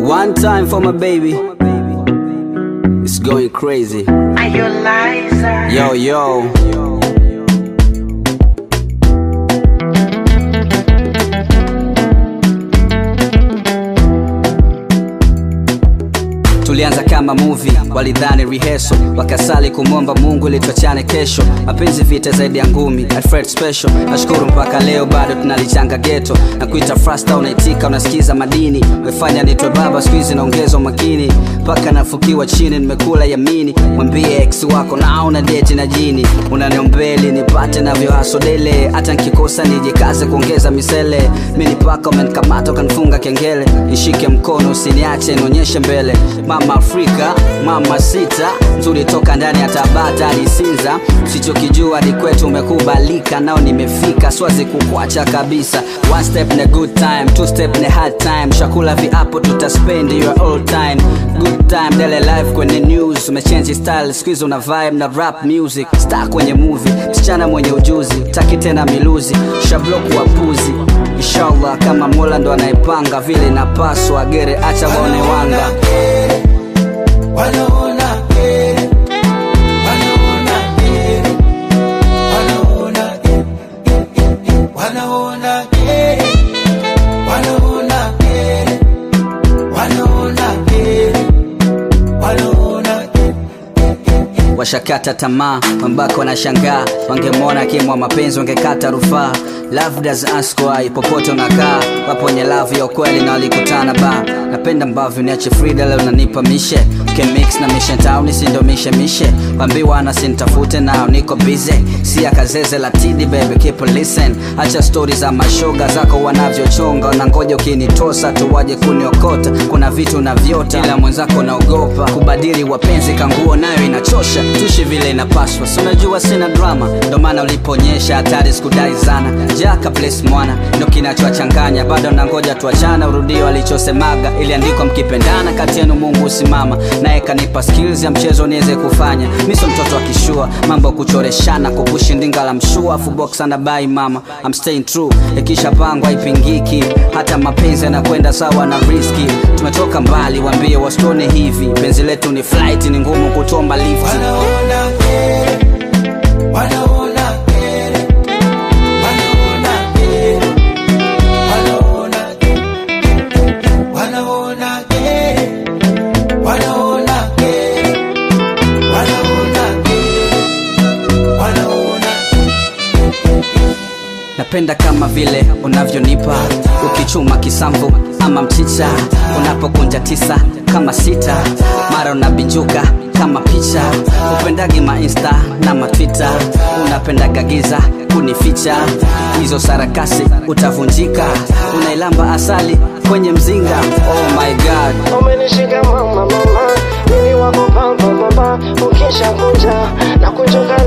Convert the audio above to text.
One time for my baby. It's going crazy. Are you liar? Yo, yo. tulianza kama movie walidhani reheso wakasali kumwomba mungu ili tuachane kesho mapenzi vita zaidi ya ngumi alfred special nashukuru mpaka leo bado tunalichanga geto na kuita frasta unaitika unasikiza madini wefanya nitwe baba skuizi naongeza umakini mpaka nafukiwa chini nimekula yamini mwambie ex wako na una deti na jini unaniombeli nipate navyo hasodele hata nkikosa nijikaze kuongeza misele mini paka umenikamata ukanifunga kengele nishike mkono usiniache nionyeshe mbele mama afrika mama sita nzuri toka ndani ya tabata hadi sinza usichokijua ni kwetu umekubalika nao nimefika swazi kukwacha kabisa one step ne good time two step ne hard time shakula viapo tutaspend your all time good time dele live kwenye news umechange style squeeze una vibe na rap music star kwenye movie msichana mwenye ujuzi taki tena miluzi shabloku wapuzi inshallah kama mola ndo anaipanga vile inapaswa gere acha waone wanga wanaona heri, wanaona heri, wanaona heri, wanaona heri, wanaona heri, wanaona heri, wanaona heri. washakata tamaa mambako wanashangaa wangemwona kimwa mapenzi wangekata rufaa love does ask why popote unakaa wapo wenye love ya ukweli na walikutana ba napenda mbavyo niache frida leo nanipa mishe kemix na mission town sindomishe mishe wambiwa na sintafute nao niko bize si akazeze la tidi baby keep listen acha stori za mashoga zako wanavyochonga wanangoja ukinitosa tu waje kuniokota kuna vitu na vyota ila mwenzako naogopa kubadili wapenzi kanguo nayo inachosha tushi vile inapaswa si unajua sina drama ndo maana uliponyesha hatari sikudai sana jaka place mwana ndo kinachowachanganya bado nangoja tuachana urudio alichosemaga iliandikwa mkipendana kati yenu mungu usimama naye kanipa skills ya mchezo niweze kufanya miso mtoto akishua mambo kuchoreshana kupushi ndinga la mshua afu box anabai mama I'm staying true ikishapangwa ipingiki hata mapenzi yanakwenda sawa na riski tumetoka mbali waambie wastone hivi penzi letu ni flight ni ngumu kutomba lift Wanaona heri, wanaona heri, wanaona heri, wanaona heri, wanaona heri, wanaona heri, wanaona heri, wanaona napenda kama vile unavyonipa ukichuma kisamvu ama mchicha unapokunja tisa kama sita mara unabijuka kama picha upendagi mainsta na matwita unapendaga giza kunificha hizo sarakasi utavunjika unailamba asali kwenye mzinga oh my god Umenishika mama mama, mimi wako pamba mama, ukisha kunja na kunjuka